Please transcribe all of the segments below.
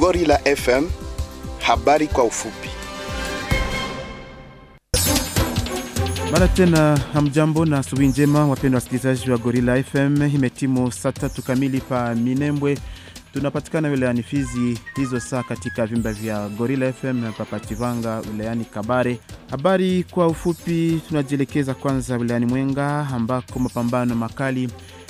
Gorilla FM, habari kwa ufupi. Mara tena hamjambo na asubuhi njema, wapendwa wasikilizaji wa Gorilla FM. Imetimu saa tatu kamili pa Minembwe, tunapatikana wilayani Fizi hizo saa katika vyumba vya Gorilla FM na Papachivanga wilayani Kabare. Habari kwa ufupi, tunajielekeza kwanza wilayani Mwenga ambako mapambano makali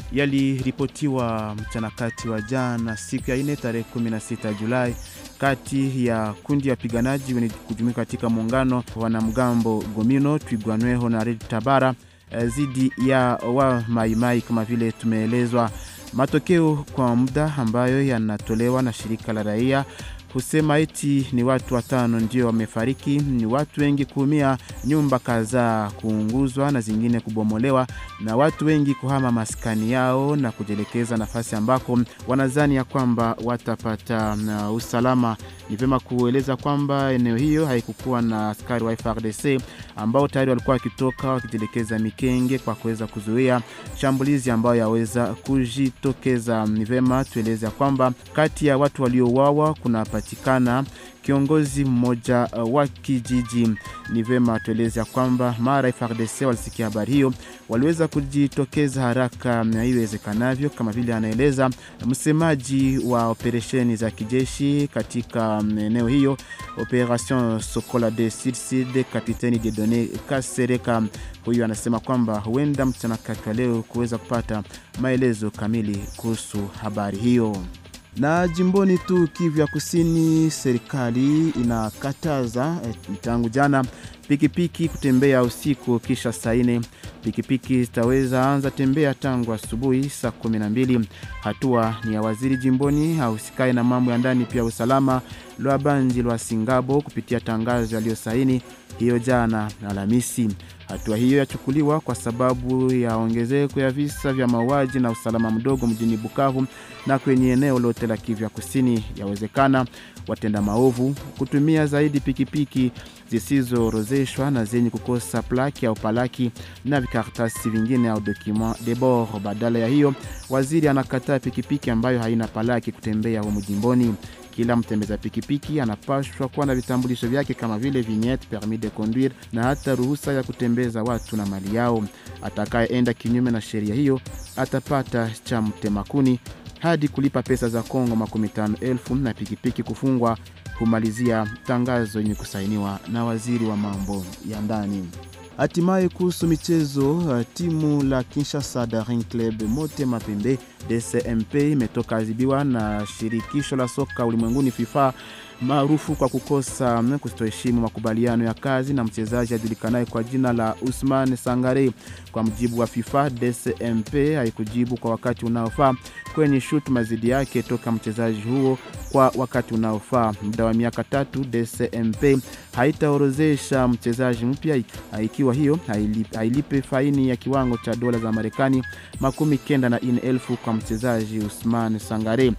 yaliripotiwa mchana kati wa jana siku ya ine tarehe 16 Julai kati ya kundi ya wapiganaji wenye kujumuika katika muungano wanamgambo Gomino Twigwanweho na Red Tabara dhidi ya wa maimai kama vile tumeelezwa. Matokeo kwa muda ambayo yanatolewa na shirika la raia husema eti ni watu watano ndio wamefariki, ni watu wengi kuumia, nyumba kadhaa kuunguzwa na zingine kubomolewa, na watu wengi kuhama maskani yao na kujielekeza nafasi ambako wanadhani ya kwamba watapata uh, usalama. Ni vyema kueleza kwamba eneo hiyo haikukuwa na askari wa FARDC ambao tayari walikuwa wakitoka wakijielekeza Mikenge kwa kuweza kuzuia shambulizi ambayo yaweza kujitokeza. Ni vyema tueleze ya kwamba kati ya watu waliouawa kuna patikana kiongozi mmoja uh, wa kijiji. Ni vema tueleze ya kwamba mara FARDC walisikia habari hiyo, waliweza kujitokeza haraka na iwezekanavyo, kama vile anaeleza msemaji wa operesheni za kijeshi katika eneo hiyo, Operation Sokola de Sud Sud, Kapiteni Dedone Kasereka. Huyu anasema kwamba huenda mchana kati wa leo kuweza kupata maelezo kamili kuhusu habari hiyo na jimboni tu Kivu ya Kusini, serikali inakataza eh, tangu jana pikipiki kutembea usiku kisha saa nne. Pikipiki zitaweza anza tembea tangu asubuhi saa kumi na mbili. Hatua ni ya waziri jimboni ahusikaye na mambo ya ndani pia usalama lwa Banji lwa Singabo kupitia tangazo aliyosaini hiyo jana Alhamisi. Hatua hiyo yachukuliwa kwa sababu ya ongezeko ya visa vya mauaji na usalama mdogo mjini Bukavu na kwenye eneo lote la Kivu ya Kusini. Yawezekana watenda maovu kutumia zaidi pikipiki zisizoorozeshwa na zenye kukosa plaki au palaki na vikaratasi vingine au document de bord. Badala ya hiyo, waziri anakataa pikipiki ambayo haina palaki kutembea humu jimboni. Kila mtembeza pikipiki anapashwa kuwa na vitambulisho vyake kama vile vignette, permis de conduire na hata ruhusa ya kutembeza watu na mali yao. Atakayeenda kinyume na sheria hiyo atapata cha mtemakuni hadi kulipa pesa za Kongo makumi tano elfu na pikipiki kufungwa, humalizia tangazo yenye kusainiwa na waziri wa mambo ya ndani. Hatimaye kuhusu michezo, timu la Kinshasa Daring Club Mote Mapembe DCMP imetoka adhibiwa na shirikisho la soka ulimwenguni FIFA maarufu kwa kukosa kutoheshimu makubaliano ya kazi na mchezaji ajulikanaye kwa jina la Usman Sangare. Kwa mujibu wa FIFA, DCMP haikujibu kwa wakati unaofaa kwenye shutuma dhidi yake toka mchezaji huo kwa wakati unaofaa. Muda wa miaka tatu, DCMP haitaorozesha mchezaji mpya ikiwa hiyo hailipe faini ya kiwango cha dola za Marekani makumi kenda na ine elfu kwa mchezaji Usman Sangare.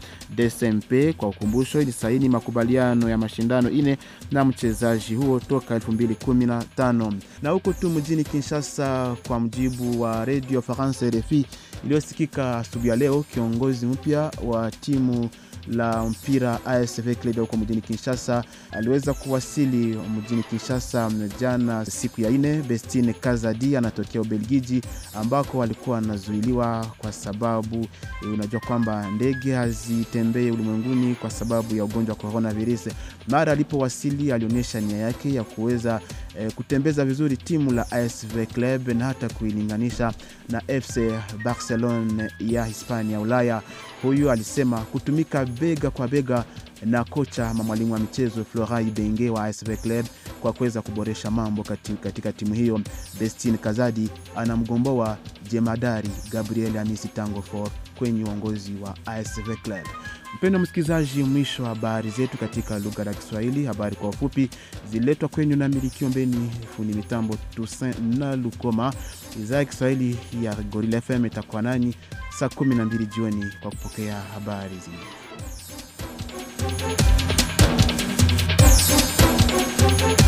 DCMP kwa ukumbusho, ilisaini makubaliano ya mashindano ine na mchezaji huo toka 2015 na huko tu mjini Kinshasa, kwa mjibu wa Radio France RFI iliyosikika asubuhi ya leo, kiongozi mpya wa timu la mpira ASV Club huko mjini Kinshasa aliweza kuwasili mjini Kinshasa jana siku ya ine. Bestine Kazadi anatokea Ubelgiji ambako alikuwa anazuiliwa kwa sababu e, unajua kwamba ndege hazitembee ulimwenguni kwa sababu ya ugonjwa wa coronavirus. Mara alipowasili alionyesha nia yake ya kuweza e, kutembeza vizuri timu la ASV Club na hata kuilinganisha na FC Barcelona ya Hispania Ulaya. Huyu alisema kutumika bega kwa bega na kocha ama mwalimu wa michezo Florai Benge wa ASV Club kwa kuweza kuboresha mambo katika, katika timu hiyo. Destin Kazadi anamgomboa jemadari Gabriel Amisi Tango for kwenye uongozi wa ASV Club. Mpendo msikilizaji, mwisho wa habari zetu katika lugha ya Kiswahili. Habari kwa ufupi ziletwa kwenyu na Miliki Ombeni, fundi mitambo Toussaint na Lukoma. Idhaa ya Kiswahili ya Gorilla FM itakuwa nanyi saa 12 jioni kwa kupokea habari zingine.